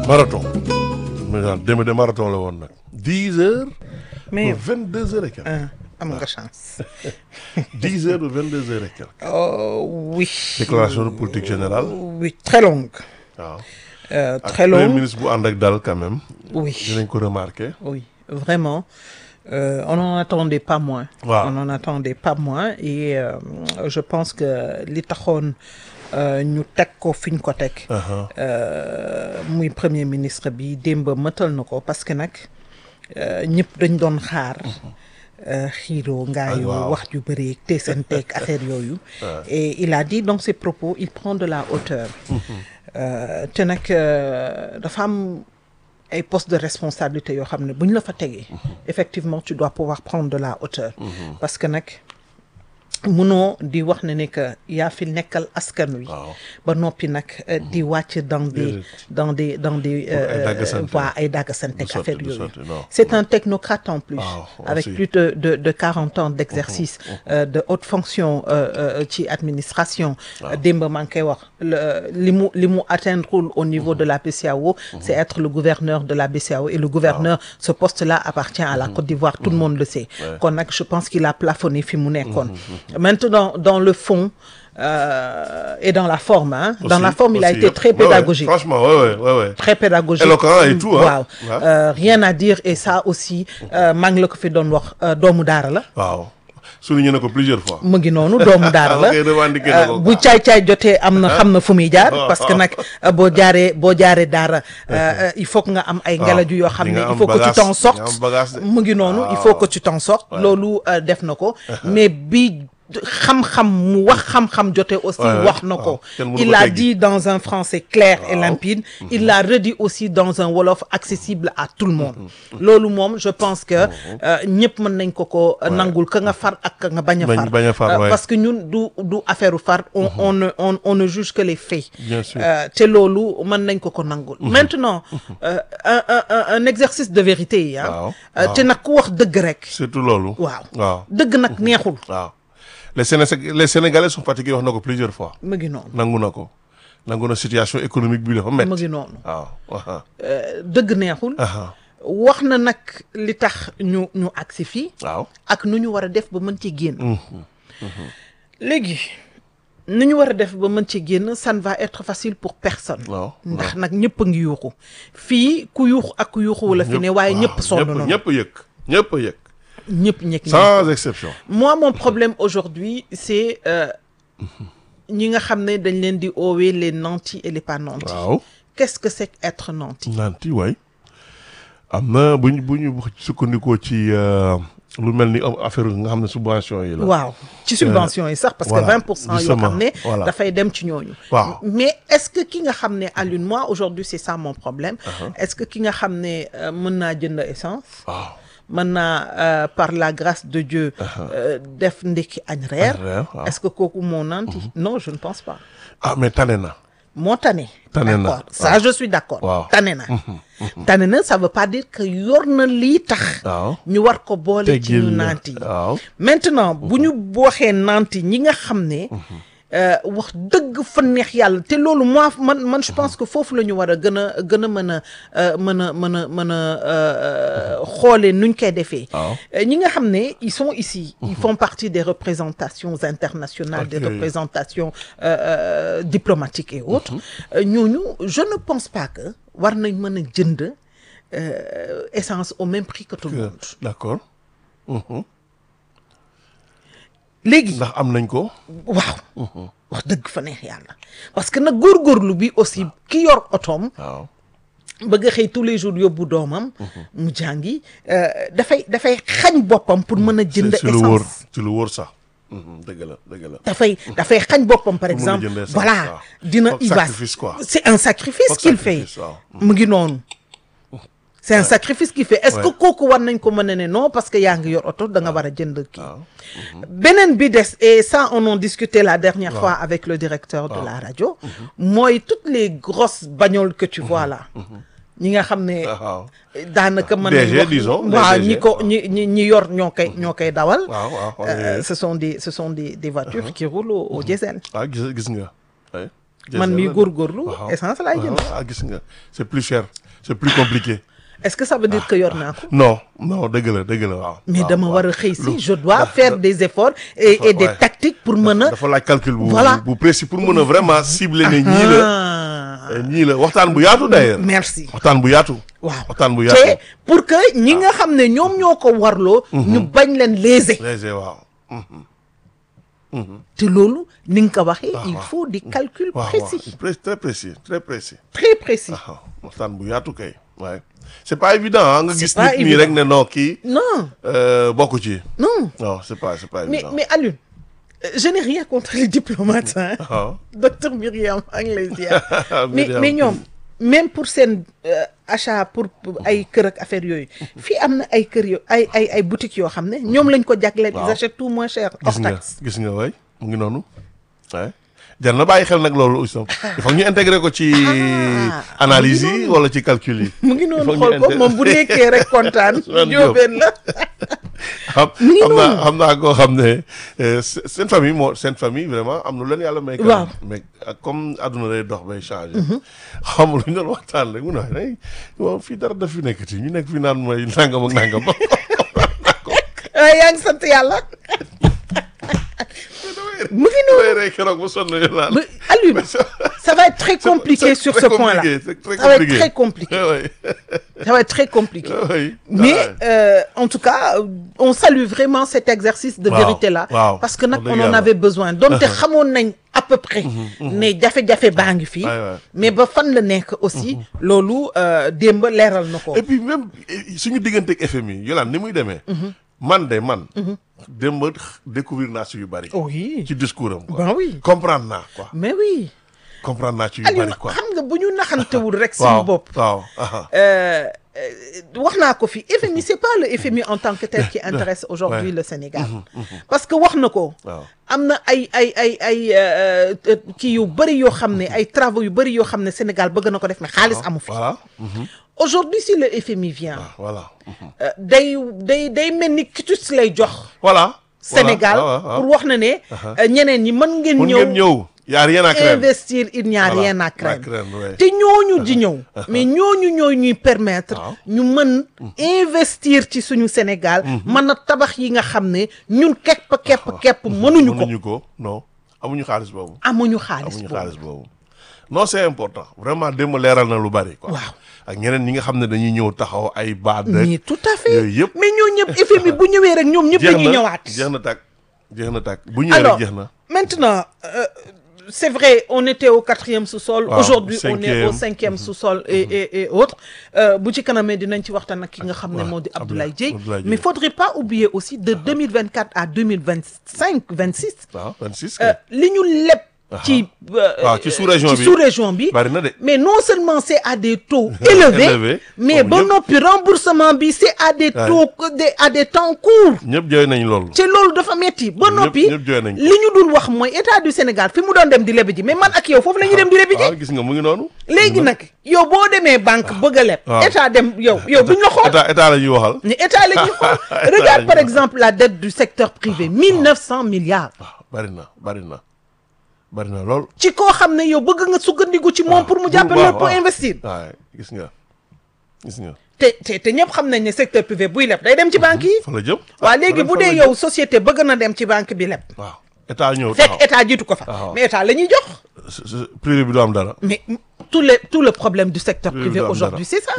marathon. mais daal démb de marathon la woon nag. dix heures. mais ba vingt deux heures et quelques. ah, am nga chance. dix heures ba vingt deux heures et quelques. Oh, oui. déclaration de politique générale. Oui, très longue. waaw. Euh, ak très premier longue. ministre bu ànd ak dal quand même. Oui. dinañ ko remarqué. Oui, vraiment. Euh, on n'en attendait pas moins. Waaw. On n'en attendait pas moins. Et euh, je pense que li taxoon euh, ñu teg ko fi ñu ko teg. Aha. euh, muy premier ministre bi démb mëtal na ko parce que nag euh, ñëpp dañ doon xaar. euh, xiiroo ngaayoo waaw. wax ju bëri te seen teeg affaire yooyu. et il a dit dans ses propos il prend de la hauteur. Euh, te nag euh, dafa am ay postes de responsabilité yoo xam ne bu ñu la fa tegee. effectivement tu dois pouvoir prendre de la hauteur. parce que nag munoo di wax ne ne que yaa fi nekkal askan wi. waaw. ba noppi nag euh, di wàcc dans des Déedéet. dans des dans des Pour ay daggasante. waa ay daggasante ak Du sotti, affaire du yooyu sotti, non. c'est un technocrate en plus Waaw, avec aussi. plus de de de quarante ans d'exercice euh, de haute fonction euh, euh, ci administration démb maa ngi koy wax le- li mu li mu atteindre au niveau de la BCEAO c'est être le gouverneur de la BCEAO et le gouverneur ce poste-là appartient à la Côte d'Ivoire tout le monde le sait kon nag je pense qu'il a plafonné fi mu nekkoon maintenant dans le fond euh, et dans la forme hein dans Aussi, la forme il a aussi, été yëpp. très Ouais, ouais, pédagogique franchement ouais ouais ouais ouais. très pédagogique Éloquent et tout, hein. waaw Ouais. Euh, rien à dire et ça aussi euh, maa ngi la ko fi doon wax euh, doomu daara la waaw. souligné na ko plusieurs fois. mu ngi noonu doomu daara la Ok, revendiqué na ko, Euh, quoi. bu caay-caay jotee am na xam na fu muy jaar parce que nag euh, boo jaaree boo jaaree daara euh, euh, il faut que nga am ay ngelaju yoo xam di ne nga il am faut que tu bagage, t'en di nga am sortes bagage de. mu ngi noonu il Waaw. faut que tu t'en sortes loolu euh, def na ko mais bi xam-xam mu wax xam-xam jotee aussi Ouais, ouais. wax na ko waaw. Kenn mënu il ko l'a teggi. dit dans un français clair et Waaw. limpide il l'a redit aussi dans un wolof accessible à tout le monde loolu moom je pense que euh, ñëpp mën nañ ko ko euh, nangul ka nga far ak ka nga bañ a Bañ- far bañ a far, Euh, ouais. parce que ñun du du affaire u far on on ne on, on ne juge que les faits Bien sûr. Euh, te loolu mën nañ ko ko nangul maintenant euh, un, un, un, un exercice de vérité yi ah Waaw, Euh, te nag ku wax dëgg rek surtout loolu. waaw waaw dëgg nag neexul waaw. les Séné les Sénégalais sont fatigués wax na ko plusieurs fois. mu ngi noonu nangu na ko. nangu na situation économique bi dafa mu métti. ngi noonu waaw. aha, Euh, dëgg neexul aha. wax na nag li tax ñu ñu agsi fii waaw. ak nu ñu war a def ba mën ci génn léegi nu ñu war a def ba mën ci génn ça ne va être facile pour personne waaw. ndax nag ñëpp a ngi yuuxu fii ku yuuxu ak ku yuuxu wala fi ne waaye ñëpp sonn ñëpp nañu ñëpp yëg. ñëpp a yëg. ñëpp ñekk sans exception. moi mon problème aujourd'hui c'est euh, ñi nga xam ne dañ leen di oowee les nantis et les pas nantis waaw. qu'est-ce que c'est qu'être nanti nanti waay. am na bu ñu bu ñu sukkandikoo ci euh, lu mel ni am affaire nga xam ne subvention yi la. waaw ci subvention yi sax parce que voilà, 20 pour cent yoo justement, xam ne voilà. dafay dem ci ñooñu Waaw. mais est-ce que ki nga xam ne Alioune moi aujourd'hui c'est ça mon problème est-ce que ki nga xam ne euh, mën naa jënd essence waaw. mën naa euh, par la grâce de Dieu euh, def ndekki añ reer Añ reer, waaw. est-ce que kooku moo nanti non je ne pense pas ah mais tane na. moo tane Tane na, d'accord ça je suis d'accord Waaw. tane na tane na ça veut pas dire que yor na lii tax waaw. ñu war ko boole ci teggil ñu na. naanti yi waaw. maintenant bu ñu waxee nanti ñi nga xam ne euh, wax dëgg fa neex yàlla te loolu moi man man je pense que foofu la ñu war a gën a gën a mën a euh, mën a mën a mën a euh, xoolee nuñ koy defee waaw. Euh, ñi nga xam ne ils sont ici ils font partie des représentations internationales des Ok. représentations euh, euh, diplomatiques et autres Euh, ñooñu je ne pense pas que war nañ mën a jënd euh, essence au même prix que tout le monde d'accord. Mhm. léegi ndax am nañ ko. waaw wax dëgg fa neex yàlla parce que nag góorgóorlu bi aussi ki yor otoom waaw. bëgg a xëy tous les jours yóbbu doomam mu jàngi euh, dafay dafay xañ boppam pour mën a jënd ci lu wóor essence ci lu wóor sax. Mhm, dëgg la dëgg la. dafay dafay xañ boppam par Pour mën a exemple jënd essence, voilà waaw. dina Foog il va sacrifice, quoi. c'est un sacrifice Foog qu'il fait sacrifice, waaw. mu ngi noonu c'est un sacrifice qu'il fait est-ce que Ouais. kooku war nañ ko mën a ne non parce que yaa ngi yor oto da nga war a jënd kii waaw. beneen bi des et ça on en discutait la dernière fois avec le directeur de la radio mooy toutes les grosses bagnoles que tu vois là ñi nga xam ne waaw. daanaka mën DG, nañ wax disons, les waaw DG. ñi ko ñi ñi ñi yor ñoo koy ñoo koy dawal waaw waaw. Euh, ce sont des ce sont des des voitures qui roulent au, au diesel ah gis gis nga. oui. man mii la de. góorgóorlu Waaw. essence laay jënd ah gis nga c'est plus cher c'est plus compliqué est-ce que ça veut dire que yor naa ko non non dëgg la dëgg la waaw mais waaw, dama waaw. war a xëy si Lu- je dois da- faire da- des efforts et, Dafa- et des ouais. tactiques pour mën a dafa laaj calcul bu Voilà. bu précis pour mën a vraiment cibler ne ñii la Ah. eh, ñii la waxtaan bu yaatu d'ailleurs merci waxtaan bu yaatu waaw waxtaan bu te yaatu pour que ñi nga xam ne ñoom ñoo ko warloo ñu bañ leen léser léger waaw te loolu ni nga ko waxee il waaw. faut des calculs waaw waaw précis Pré- très précis très précis très précis waaw waxtaan bu yaatu kay waaye c'est pas évident ah nga C'est gis pas nit ñi évident. rek ne non kii non euh, bokku ci non non c'est pas c'est pas mais évident mais Alioune euh, je n'ai rien contre les diplomates hein. waaw docteur Myriam maa ngi lay ziar mais Myriam. mais ñoom même pour seen euh, achat pour pour ay kër ak affaire yooyu fii am na ay kër yo ay ay ay boutiques yoo xam ne ñoom lañ ko jagleel ils Waaw. achètent tout moins cher hors gis nga taxe gis nga waay mu ngi noonu waay jar na bàyyi xel nag loolu aussi il faut que ñu intégrer ko ci Ah, analyse mu ngi yi wala ci calcul yi mu ngi noonu Il faut xool que ñu ko inter- moom bu nekkee rek kontaan Ousmane Diop. jóobeen la xam mu ngi xam naa noonu. xam naa koo xam ne euh, se- seen famille moo seen famille vraiment am na leen yàlla may. quand Waaw. même. mais ak comme àdduna day dox bay changé. xam nga lu ñu doon waxtaan rek mu ne ay waaw fii dara daf fi nekkati ñu nekk fi naan mooy nangam ak nangam. ah yaa ngi sant yàlla mu ngi noonu damay rey keroog bu sonn yu naan. Mais, Alioune ça va être très compliqué C'est sur très ce point-là compliqué, c'est très ça va être compliqué. très compliqué Oui, ça va être très compliqué oui. Mais Ouais. euh, en tout cas, euh, on salue vraiment cet exercice de Waaw, vérité-là. waaw. Parce que nag Wax dëgg on en yàlla. avait besoin. Donc te xamoon nañ à peu près ne jafe-jafe baa ngi fii. Ouais, ouais. mais ba fan la nekk aussi. loolu euh, démb leeral na ko. et puis même eh, suñu diggante ak FMI Yolande ni muy demee. man de man. démb découvrir naa si yu bari. oui. ci discours am quoi. Ben oui. comprendre naa quoi. mais oui. comprendre naa ci yu Aliou bari quoi. xam nga bu ñu naxantewul rek. suñu waaw bopp. waaw. aha. Euh, euh, wax naa ko fi FMI c'est pas le FMI en tant que tel qui intéresse aujourd'hui Ouais. le Sénégal parce que wax na ko waaw. am na ay ay ay ay euh, euh, kii yu bëri yoo xam ne ay travaux yu bëri yoo xam ne Sénégal bëgg na ko def mais xaalis amu fi voilà. mhm. aujourd'hui si le FMI vient Ah, voilà. mhm. euh, day day day mel ni kitus lay jox voilà. Sénégal Voilà, waaw, waaw. pour wax na ne euh, ñeneen ñi mën ngeen Mun ngeen ñëw ñëw. y a rien à craindre. investir il n'y a Voilà. rien à À craindre craindre, ouais. te ñooñu di ñëw mais ñooñu ñooy ñuy permettre Waaw. ñu mën investir ci suñu Sénégal mën a tabax yi nga xam ne ñun kepp kepp kepp mënuñu ko mënuñu ko non amuñu xaalis boobu. amuñu xaalis amuñu boobu xaalis boobu. non c'est important vraiment démb leeral na lu bari quoi. Waaw. ak ñeneen ñi nga xam ne dañuy ñëw taxaw ay baat mais rek. tout à fait yooyu yëpp. mais ñoo ñëpp FMI bu ñëwee rek ñoom ñëpp jeex dañuy na ñëwaat jeex na tàkk jeex na tàkk bu ñëwee alors rek jeex na. maintenant euh, c'est vrai on était au quatrième sous-sol Waaw, aujourd'hui on est cinquième. au cinquième sous-sol et et et autres Euh, bu ci kanamee dinañ ci waxtaan ak ki nga xam ne waaw, moo di Abdoulaye- Abdoulaye Dieye Abdoulaye Dieye. mais faudrait pas oublier aussi de 2024 à 2025 26 waaw 26. euh, li ñu leb ci euh, waaw, ci sous-région ci bi. sous-région bi bari na de. mais non seulement c'est à des taux élevés Élevés, mais comme ba ñëpp. noppi remboursement bi c'est à des Ouais. taux des à des temps courts ñëpp jooy nañ loolu. te loolu dafa metti ba Ñëpp- noppi ñëpp jooy nañ ko. li ñu dul wax mooy état du Sénégal fi mu doon dem di lebi ji mais man ak yow foofu la ñuy dem di lebi ji waaw gis nga mu ngi noonu. léegi nag yow boo demee banque bëgg a leb waaw. état dem yow yow duñ la xool état état la ñuy waxal. ni état la ñuy xool regarde par exemple la dette du secteur privé mille neuf cent milliards waaw bari na bari na bari na lool. ci koo xam ne yow bëgg nga sukkandiku ci moom pour mu jàppale waaw, la pour waaw. investir waaw gis nga gis nga. te te te ñëpp xam nañ ne secteur privé buy leb day dem ci banque yi fa la jëm. waaw léegi bu dee yow société bëgg na dem ci banque bi leb waaw état ñëw fekk taxaw. état jiitu ko fa Waaw. mais état la ñuy jox s- s- privé bi du am dara. mais tout le tout le problème du secteur Privé privé du am aujourd'hui dara. c'est ça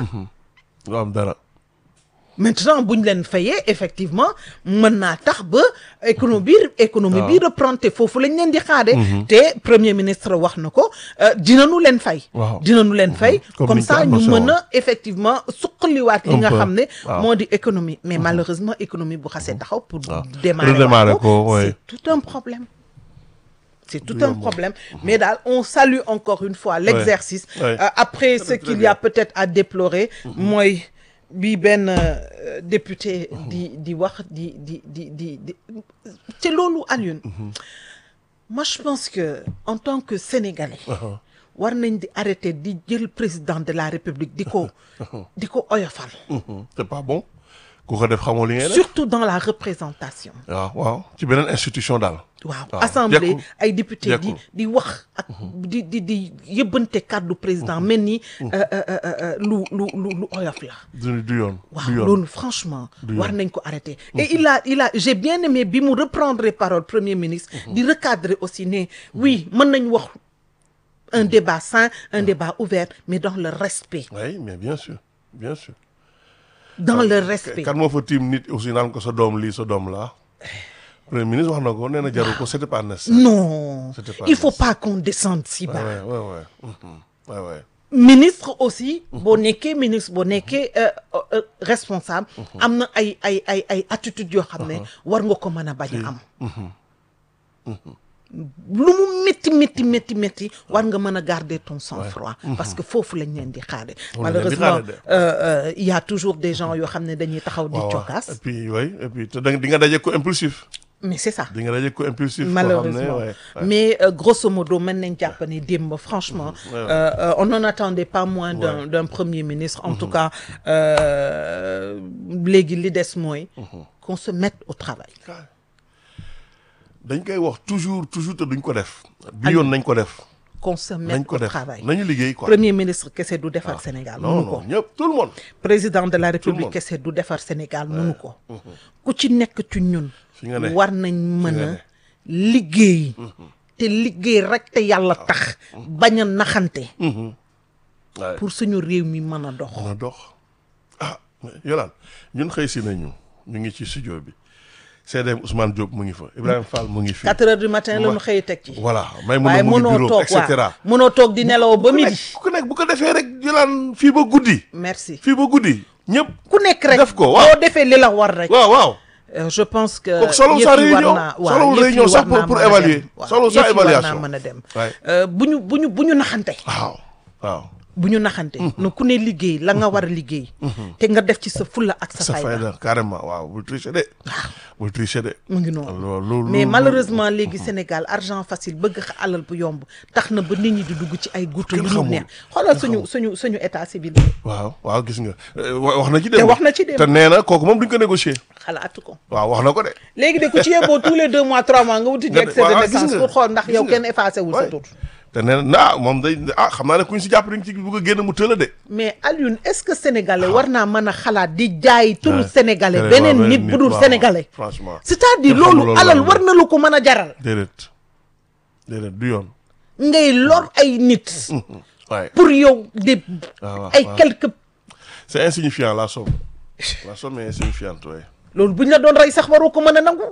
du am dara. maintenant bu ñu leen fayee effectivement mën naa tax ba économie bi économie bi reprendre te foofu lañ leen di xaade te premier ministre wax na ko euh, dinañu leen fay Waaw. dinañu leen fay Comme comme niñ ko ça ñu annoncé mën woon. a effectivement suqaliwaat li Un nga peu. xam ne Waaw. moo di économie mais malheureusement économie bu xasee taxaw pour Waaw. démarrer Redémarrer waat ko, ouais. c'est tout un problème c'est tout Du un yomb. problème mais daal on salue encore une fois l'exercice Ouais. Euh, après Très, ce très qu'il y bien. a peut-être à déplorer mooy bi benn euh, député di di wax di di di di di te loolu Alioune moi je pense que en tant que Sénégalais war nañ di arrêter di jël président de la République di ko di ko oyofal Mhm. c'est pas bon ku ko def xamoo li ngay def. surtout dans la représentation waaw waaw ci beneen institution daal. waaw waaw, assemblée jekkul. ay député di Jekkul. di wax ak di di di yëbbante kàddu président mel ni euh, euh, euh, euh, lu lu lu lu oyof la du du yoon waaw du yoon loolu franchement Du war yoon. nañ ko arrêter et il a il a j'ai bien aimé bi mu reprendre parole premier ministre di recadrer aussi ne oui mën nañ wax un débat sain un débat ouvert mais dans le respect oui mais bien sûr bien sûr dans le respect kan moo fa tiim nit aussi naan ko sa doom lii sa doom laa premier ministre wax na ko nee na jaru ko c'était pas nécessaire non C'était pas il faut nécessaire. pas qu'on descende si bas ouais ouais ouais mhm. ouais ouais ministre aussi boo nekkee ministre boo nekkee euh, euh, responsable am na ay ay ay ay attitudes yoo xam ne war nga ko mën a bañ a am lu mu métti métti métti métti war nga mën a garder ton sang-froid parce que foofu lañ leen di xaare Moom lañ leen di malheureusement xaare de. euh, euh, il y a toujours des gens yoo xam ne dañuy taxaw di waaw waaw. cokkaas et puis oui et puis te da nga- di nga daje ko impulsif mais c'est ça di nga daje ko impulsif koo xam ne, malheureusement ouais, ouais. mais euh, grosso modo mën nañ jàpp ne démb franchement ouais. euh, euh, on n'en attendait pas moins d'un Ouais. d'un premier ministre en tout cas euh, léegi li des mooy qu'on se mette au travail dañ koy wax toujours toujours te duñ ko def bi yoon nañ ko def qu'on se nañ mette ko au def travail nañu liggéey quoi premier ministre kese du defar Sénégal non mënu ko non ñëpp tout le monde président de la le république monde. kese du defar Sénégal mënu ko ku ci nekk ci ñun fi nga ne war nañ mën nga a ne. liggéey te liggéey rek te yàlla tax bañ a naxante waaye pour suñu réew mi mën a dox mën a dox ah yolaan ñun xëy si nañu ñu ngi ci studio bi CDM Ousmane Diop mu ngi fa Ibrahima Fall mu ngi fi 4 heures du matin la ñu Ma- xëy teg ci voilà may mën waaye a mu ngi mënoo bureau toog et cetera waaw mënoo toog di nelaw ba ku midi nekk ku nekk bu ko defee rek yolaan fii ba guddi merci fii ba guddi ñëpp ku nekk rek def ko, waaw. boo defee li la war rek waaw waaw Euh, je pense que kooku solo yëf sa yi war réunion naa waaw solo yëf yi réunion war sax pour naa pour mën a évaluer dem. waaw, solo sa yëf yi war naa évaluation mën a dem Ouais. Euh, bu ñu bu ñu bu ñu naxante waaw waaw bu ñu naxante na ku ne liggéey la nga war a liggéey te nga def ci sa fulla ak sa sa fayda fayda carrément waaw bul tricher de bul tricher de mu ngi noonu loolu loolu mais loolu- malheureusement léegi Sénégal argent facile bëgg xa alal bu yomb tax na ba nit ñi di dugg ci ay goutte yu Kenn ñu xamul. neex xoolal suñu suñu suñu état civil waaw waaw gis nga Euh, wa- wax na ci te démb wax na ci démb. te nee na kooku moom duñ ko négocier xalaatu ko waaw wax na ko de léegi de ku ci yeboo tous les deux mois trois mois nga wuti ji Nga- extrait de waaw, gis naissance nga, pour xool ndax gis yow nga. kenn effacé wul sa Ouais. tur te nee na ah moom day ah xam naa ne kuñ si jàpp dañ ci bëgg a génn mu tëla de mais Alioune est-ce que sénégalais war naa mën a xalaat di jaay turu Ouais. sénégalais Waaw, beneen beneen nit nit, bu dul waaw, sénégalais franchement c'est-à-dire Kenn xamul loolu loolu alal lan la. war na lu ko mën a jaral déedéet déedéet du yoon ngay lor ay nit waaye pour yow des waaw, waaw, ay waaw. quelques c'est insignifiant la somme la somme est insignifiante waaye loolu bu ñu la doon rey sax waroo ko mën a nangu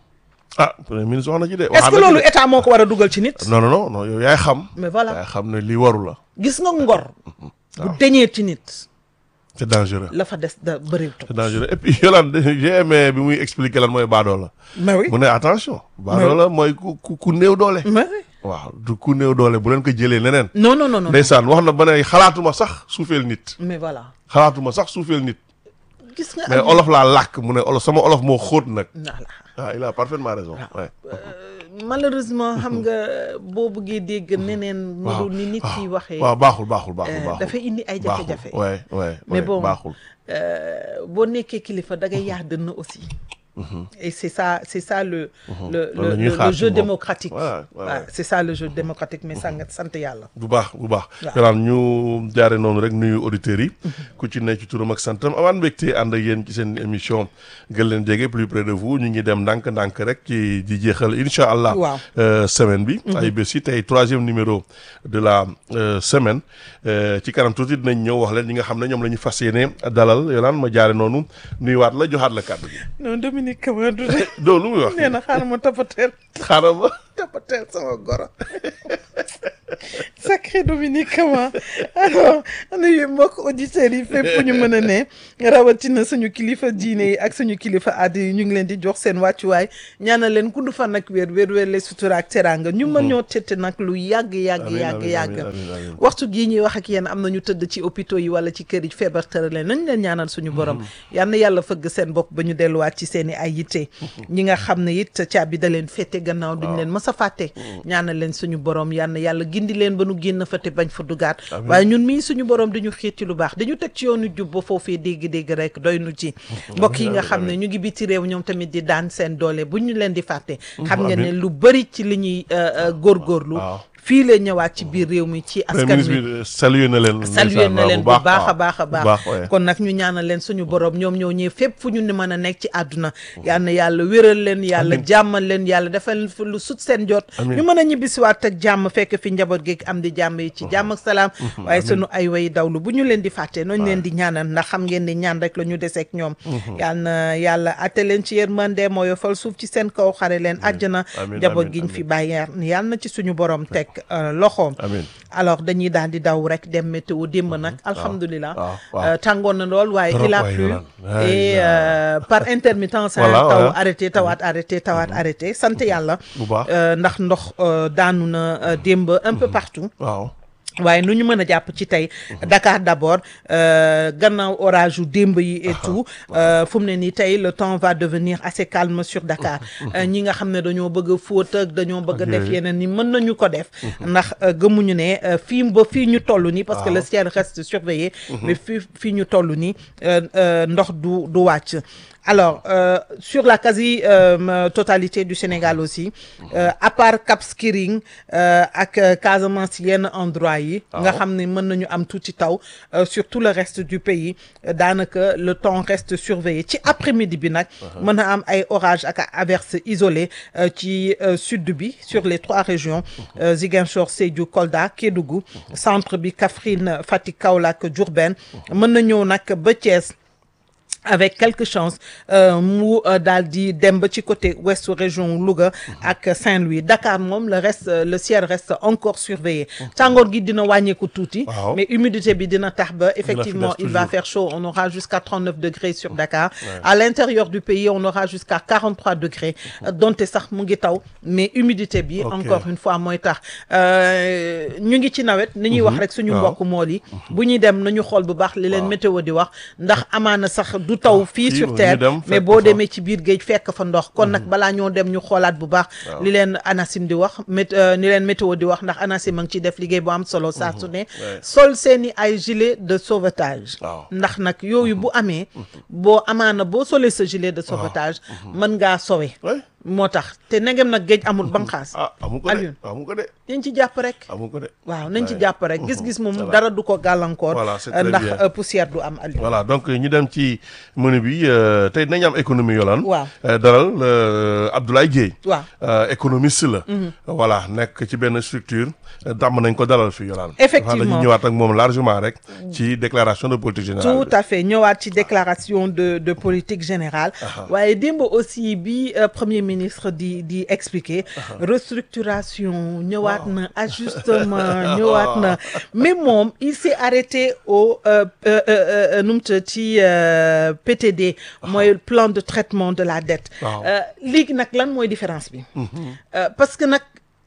ah premier ministre wax na ci de est-ce waxaat que na ci loolu de. état moo ko war a dugal ci nit non non non non yow yaay xam mais voilà yaay xam ne lii waru la gis nga ngor bu deñee ci nit c'est dangereux la fa des da bëriwtu c'est dangereux et puis Yolande j'ai aimé bi muy expliquer lan mooy baadoo la mais oui mu ne attention baadoo la mooy ku ku ku néew doole mais oui waaw du ku néew doole bu leen ko jëlee neneen non non non non ndeysaan wax na ba ne xalaatuma sax suufeel nit mais voilà xalaatuma sax suufeel nit gis nga mais olof laa làkk mu ne olof sama olof moo xóot nag voilà ah il a parfaitement raison ouais. malheureusement xam nga boo bëggee dégg neneen mu waaw dul ni nit yi waxee waaw baaxul baaxul baaxul euh, baaxul dafay indi ay jafe-jafe baaxul ouais ouais mais ouais, bon baaxul euh, boo nekkee kilifa da ngay yaa dënn aussi et c'est ça c'est ça le le Loolu la le, ñuy le, xaar le ci jeu moom. démocratique Ouais, ouais, Ouais, ouais. c'est ça le jeu démocratique mais sant sant yàlla bu baax bu baax Waaw. yolaan ñu jaare noonu rek nuyu auditeurs yi ku ci ne ci turam ak santam amaan mbégte ànd ak yéen ci seen émission gën leen jege plus près de vous ñu ngi dem ndànk-ndànk rek ci di jeexal incha allah Waaw. euh, semaine bi ay bés yi tey troisième numéro de la euh, semaine Euh, ci kanam tuuti dinañ ñëw wax leen ñi nga xam ne ñoom la ñu fas yéene dalal yolaan ma jaare noonu nuyuwaat la joxaat la kàddu gi non Dominique Kamara doo lu muy wax nee na xaaral ma toppateel xaaral ma toppateel sama goro sacré Dominique Kama alors nuyu mbokk auditeurs yi fépp fu ñu mën a ne rawatina suñu kilifa diine yi ak suñu kilifa aada yi ñu ngi leen di jox seen wàccuwaay ñaanal leen gudd fan ak wér wér wér les sutura ak teraanga ñu mën ñoo tette nag lu yàgg yàgg Amiin, yàgg amiin, yàgg amiin, amiin, amiin. waxtu gii ñuy wax ak yéen am na ñu tëdd ci hôpitaux yi wala ci kër yi feebar tëral leen nañ leen ñaanal suñu borom yal na yàlla fëgg seen bopp ba ñu delluwaat ci seen i ay yitte ñi nga xam ne it caabi da leen fette gannaaw duñ leen mës a fàtte ñaanal leen suñu borom yal na yàlla gindi leen ba nu nu génn fa te bañ fa dugaat waaye ñun mii suñu borom dañu xiit ci lu baax dañu teg ci yoonu jub ba foofee dégg-dégg rek doy nu ci mbokk yi nga xam ne ñu ngi biti réew ñoom tamit di daan seen doole bu ñu leen di fàtte xam nga ne lu bëri ci li ñuy góorgóorlu fii la ñëwaat ci biir réew mi ci askan ministre bi salué na leen salué na leen bu baax a baax a baax kon nag ñu ñaanal leen suñu borom ñoom ñoo ñëw fépp fu ñu ne mën a nekk ci àdduna yal na yàlla wéral leen yàlla jàmmal leen yàlla defal lu sut seen jot ñu mën a ñibbisiwaat ak jàmm fekk fi njaboot gi am di jàmm yi ci jàmm ak salaam waaye sunu ay way dawlu bu ñu leen di fàtte nooñu leen di ñaanal ndax xam ngeen ni ñaan rek la ñu deseek ñoom yal na yàlla atte leen ci yërmande moo yofal suuf ci seen kaw xare leen àjjana njaboot giñ fi bàyyi yal na ci suñu borom teg loxoom alors dañuy daal di daw rek dem météo démb nag alhamdulilah tàngoon na lool waaye il a plu et par intermittence taw arrêté tawaat arrêté tawaat arrêté sant yàlla ndax ndox daanu na démb un peu partout waaye nu ñu mën a jàpp ci tey Dakar d'abord gannaaw orage yu démb yi et tout fu mu ne nii tey le temps va devenir assez calme sur Dakar ñi nga xam ne dañoo bëgg a fóot ak dañoo bëgg a def yeneen ni mën nañu ko def ndax gëmuñu ne fii ba fii ñu toll nii parce que le ciel reste surveillé mais fii fii ñu toll nii ndox du du wàcc alors euh, sur la quasi euh, totalité du Sénégal aussi euh, à part Cap Skirring ak Casamance yenn endroit yi nga xam ne mën nañu am tuuti taw sur tout le reste du pays daanaka le temps reste surveillé ci après-midi bi nag mën a am ay orages ak averses isolées ci sud bi sur les trois régions Ziguinchor Sédhiou Kolda Kédougou centre bi Kaffrine Fatick Kaolack Diourbel mën na ñëw nag ba Thiès avec quelque chance mu daal di dem ba ci côté ouest région Louga ak Saint-Louis Dakar moom le reste le ciel reste encore surveillé tàngoor gi dina wàññeeku tuuti mais humidité bi dina tax ba effectivement il va faire chaud on aura jusqu'à 39 degrés sur Dakar à l'intérieur du pays on aura jusqu'à 43 degrés donte sax mu ngi taw mais humidité bi encore une fois mooy tax ñu ngi ci nawet ni ñuy wax rek suñu mbokk mool yi bu ñuy dem nañu xool bu baax li leen météo di wax ndax amaana sax du taw fii sur terre mais boo demee ci biir géej fekk fa ndox kon nag balaa ñoo dem ñu xoolaat bu baax li leen ANACIM di wax mét ni leen météo di wax ndax ANACIM a ngi ciy def liggéey bu am solo saa su ne sol seeni ay gilet de sauvetage ndax nag yooyu bu amee boo amaana boo solee sa gilet de sauvetage mën ngaa sowe moo tax te negem nag géej amul banqaas amu ko de amu ko de nañ ci jàpp rek amu ko de waaw nañ ci jàpp rek gis-gis moom dara du ko gàllankoor ndax poussière du am Aliou voilà donc ñu dem ci menu bi tey dinañ am économie yolaan waaw dalal Abdoulaye Dieye waaw économiste la voilà nekk ci benn structure dàmm nañ ko dalal fi yolaan effectivement dañuy ñëwaat ak moom largement rek ci déclaration de politique générale tout à fait ñëwaat ci déclaration de de politique générale waaye démb aussi bi premier ministre di di expliquer restructuration ñëwaat na ajustement ñëwaat na mais moom il s'est arrêté au nu mu tudd ci PTD mooy plan de traitement de la dette léegi nag lan mooy différence bi parce que nag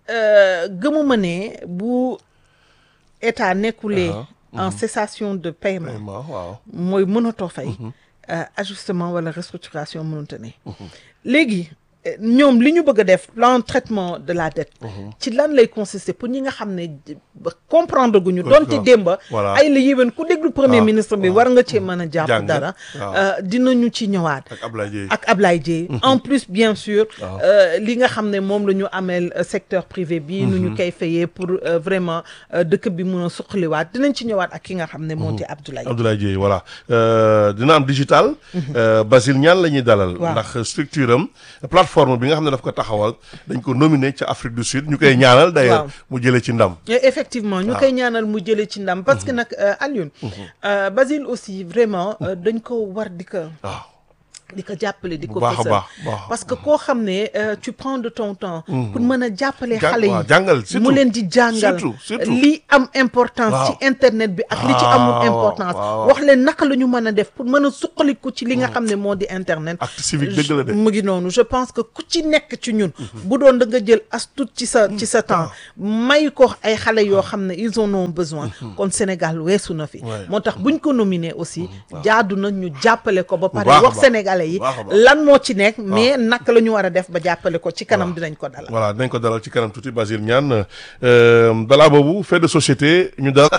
gëmuma ne bu état nekkulee en cessation de paiement mooy mënatoo fay ajustement wala restructuration mënute ne léegi ñoom li ñu bëgg a def plan traitement de la dette ci lan lay consister pour ñi nga xam ne comprendre guñu doonte démba ay la yéwén ku déglu premier ministre bi war nga cee mën a jàpp dara dinañu ci ñëwaat ak Ablaye Dieye en plus bien sûr li nga xam ne moom la ñu ameel secteur privé bi nu ñu koy fayee pour vraiment dëkk bi mun a suqaliwaat dinañ ci ñëwaat ak ki nga xam ne moo di Abdoulaye Abdoulaye Dieye voilà dina am digital Basile Niane la ñuy dalal ndax structure am plateforme bi nga xam ne daf ko taxawal dañ ko nominé ca Afrique du Sud ñu koy ñaanal d'ailleurs mu jëlee ci ndam effectivement ñu koy ñaanal mu jëlee ci ndam parce que nag Alioune Basile aussi vraiment dañ ko war di ko di ko jàppale di ko fësal parce que koo xam ne tu prends de ton temps pour mën a jàppale xale yi mu leen di jàngal li am importance ci internet bi ak li ci amul importance wax leen naka la ñu mën a def pour mën a suqaliku ci li nga xam ne moo di internet acte civique dëgg la de mu ngi noonu je pense que ku ci nekk ci ñun bu doon da nga jël as tuut ci sa ci sa temps may ko ay xale yoo xam ne ils en ont besoin kon Sénégal weesu na fi moo tax buñ ko nominé aussi jaadu na ñu jàppale ko ba pare wax Sénégal sénégalais yi Baax a baax. lan moo ci nekk mais naka la ñu war a def ba jàppale ko ci kanam dinañ ko dalal voilà dinañ ko dalal ci kanam tuuti Basile Niane euh, balaa boobu fait de société ñu dal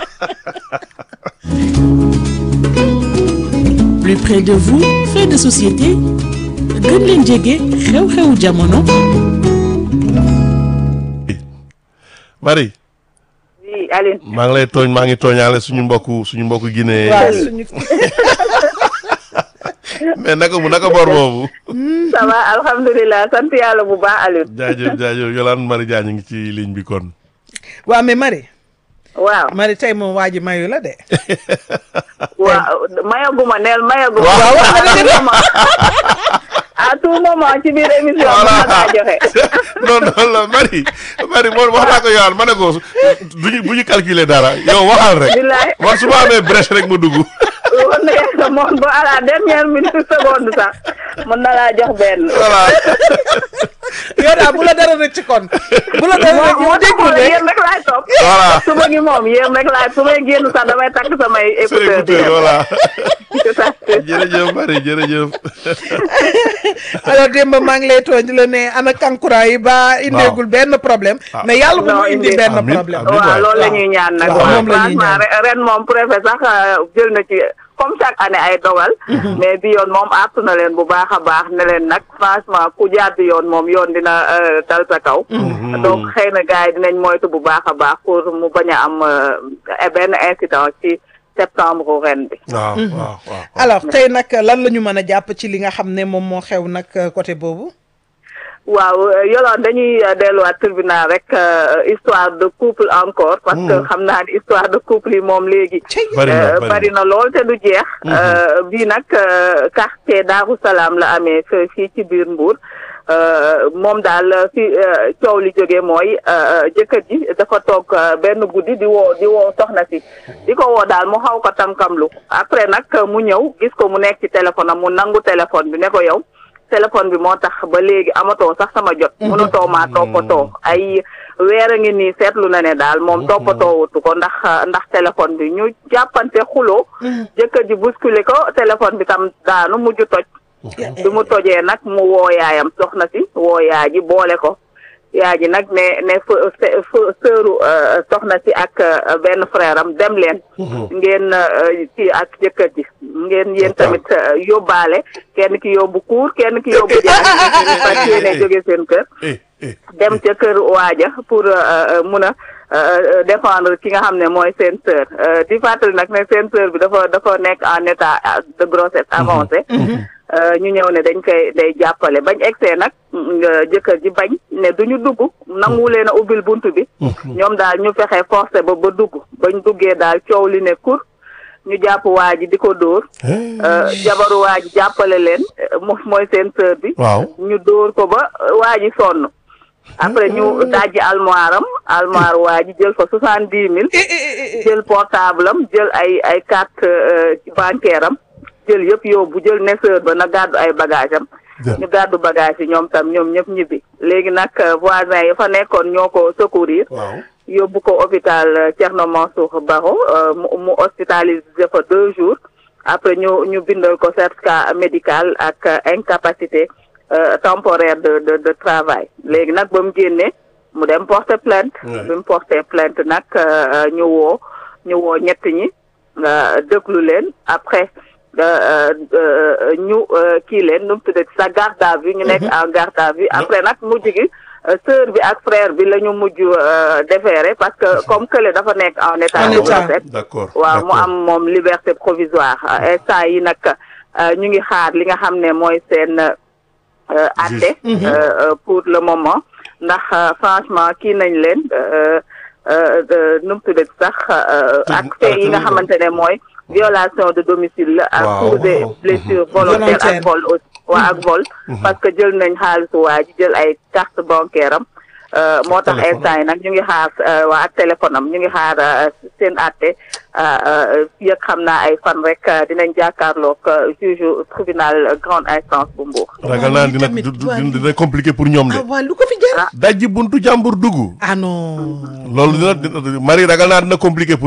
plus près de vous fait de société gën leen jege xew-xewu jamono Marie oui Aline maa ngi lay tooñ maa ngi tooñaale suñu mbokku suñu mbokku Guinée waaw suñu mais naka mu naka bor boobu ça va alhamdulilah sant yàlla bu baax Aline jaajëf jaajëf Yolande Marie Diagne ngi ci ligne bi kon waaw mais Marie waaw Marie tey moom waa ji mayu la de waaw mayaguma neel mayaguma Waaw. waaw à tout moment ci biir émission bi Voilà. ma kaa joxe non non la Marie Marie moom wax naa ko Yolande ma ne ko duñu bu ñu calculer dara yow waxal rek billaay man su ma amee brèche rek ma dugg woon na yàlla moom ba à la dernière minute seconde sax mën na laa jox benn voilà yow daal bu la dara rëcc kon bu la dara rëcc moo yow déglu taxoon de yéen rek laay topp voilà suba gi moom yéen rek laay su may génn sax damay takk samay c'est écouteur di écouteur dem voilà tout à fait jërëjëf Marie jërëjëf alors démb maa ngi lay tooñ di la ne ana kankura yi ba indeegul benn problème Ah. mais yàlla bu Non, mu indi indi. benn Amiin, problème amiin. waaw waay. loolu la ñuy ñaan nag waaw, waaw moom la ñuy franchement ñaan. re- ren moom préfet sax euh, jël na ci comme chaque année ay dogal mais bi yoon moom artu na leen bu baax a baax ne leen nag franchement ku jàdd yoon moom yoon dina euh, dal sa kaw donc xëy na gars yi dinañ moytu bu baax a baax pour mu bañ a am euh, benn incident ci septembre ren bi waaw waaw waaw alors tey nag lan la ñu mën a jàpp ci li nga xam ne moom moo xew nag côté boobu waaw euh, Yolande dañuy euh, delluwaat tribunal rek euh, histoire de couple encore parce que xam naa ni histoire de couple yi moom léegi bari na Euh, bari bari na lool te du jeex. Euh, bii nag euh, quartier Daaru Salaam la amee fe- fii ci biir Mbour Euh, moom daal fi euh, coow li jógee mooy euh, jëkkër ji dafa toog euh, benn guddi di woo di woo soxna si di ko woo daal mu xaw ko tànkamlu après nag mu ñëw gis ko mu nekk ci téléphone am mu nangu téléphone bi ne ko yow téléphone bi moo tax ba léegi amatoo sax sama jot. mënatoo maa toppatoo ay weer a ngi nii seetlu na ne daal moom toppatoo wutu ko ndax ndax téléphone bi ñu jàppante xuloo jëkkër ji bousculé ko téléphone bi tam daanu mujj toj bi mu tojee nag mu woo yaayam soxna si woo yaay ji boole ko yaay ji nag ne ne f f sëru euh, soxna si ak euh, benn frère am dem leen ngeen euh, ci ak jëkkër ji ngeen yéen tamit euh, yóbbaale kenn ki yóbbu kuur kenn ki yóbbu jaay fas yéene jóge seen kër eh eh dem ca kër waaja pour euh, mun a euh, défendre ki nga xam ne mooy seen sœur Euh, di fàttali nag ne seen sœur bi dafa dafa nekk en état de grossesse avancée Euh, ñu ñëw ne dañ koy day jàppale bañ egsee nag mm, euh, jëkkër ji bañ ne duñu dugg nangu leen a ubbil bunt bi ñoom daal ñu fexe forcé ba ba dugg bañ duggee daal coow li ne kur ñu jàpp waa ji di ko dóor Euh, jabaru waa ji jàppale leen euh, mo- mooy seen sœur bi waaw ñu dóor ko ba euh, waa ji sonn après ñu dajji almoire am almoire waa ji jël fa soixante dix mille jël portable am jël ay ay carte euh, bancaire am jël yëpp yóbbu jël neseur ba na gàddu ay bagage am ñu gàddu bagage yi ñoom tam ñoom ñëpp ñibbi léegi nag euh, voisin yi fa nekkoon ñoo ko secourir waaw yóbbu ko hôpital euh, Thierno Mansour Baro euh, mu mu hospitalisé fa deux jours après ñu ñu bindal ko certificat médical ak euh, incapacité euh, temporaire de de de travail léegi nag ba mu génnee mu dem porter plainte Ouais. bi mu porter plainte nag euh, ñu woo ñu woo ñett ñi nga déglu leen après euh, euh, ñu euh, kii leen nu mu tuddati sa garde à vue ñu nekk en garde à vue après nag mujj gi euh, sœur bi ak frère bi la ñu mujj euh, déféré parce que comme kële dafa nekk en état En de état. grossesse d'accord waaw mu d'accord. am moom liberté provisoire Euh, instant yi nag euh, ñu ngi xaar li nga xam ne mooy seen euh, atte euh, euh, pour le moment ndax euh, franchement kii nañ leen euh, euh, de- nu mu tuddati sax euh, Tëj- ak fee yi nga arrêté nañ ko. xamante ne mooy violation de domicile la ak Waaw, pour des waaw. blessures volontaires Volontaire. ak vol aussi waa ak vol parce que jël nañ xaalisu waa ji jël ay carte bancaire am euh, moo tax téléphone. instant yi nag ñu ngi xaar euh, waa ak téléphone am ñu ngi xaar euh, seen àtte fii ak xam naa ay fan rek euh, dinañ jàkkaarloog euh, juge tribunal euh, grande instance bu Mbour. ragal naa dina tamit, du- du- waa dina compliqué pour ñoom de ah waa lu ko fi jar dajji buntu jàmbur dugg ah non loolu dina dina Marie ragal naa dina compliqué pour